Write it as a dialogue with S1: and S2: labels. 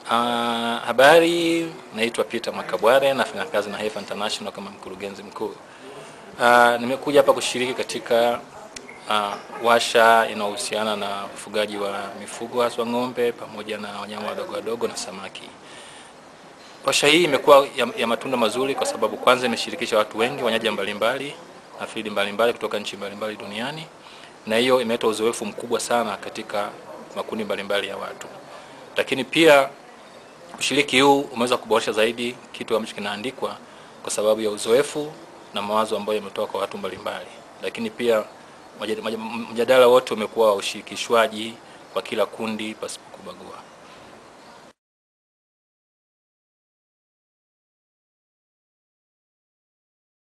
S1: Uh, habari, naitwa Peter Makabware, nafanya kazi na Heifer International kama mkurugenzi mkuu. Uh, nimekuja hapa kushiriki katika uh, washa inayohusiana na ufugaji wa mifugo haswa ng'ombe pamoja na wanyama wadogo wadogo na samaki. Washa hii imekuwa ya, ya matunda mazuri kwa sababu kwanza imeshirikisha watu wengi, wanyaja mbalimbali na fidi mbalimbali kutoka nchi mbalimbali duniani, na hiyo imeleta uzoefu mkubwa sana katika makundi mbalimbali ya watu, lakini pia ushiriki huu umeweza kuboresha zaidi kitu ambacho kinaandikwa kwa sababu ya uzoefu na mawazo ambayo yametoka kwa watu mbalimbali, lakini pia mjadala wote umekuwa wa ushirikishwaji kwa kila kundi pasipo kubagua.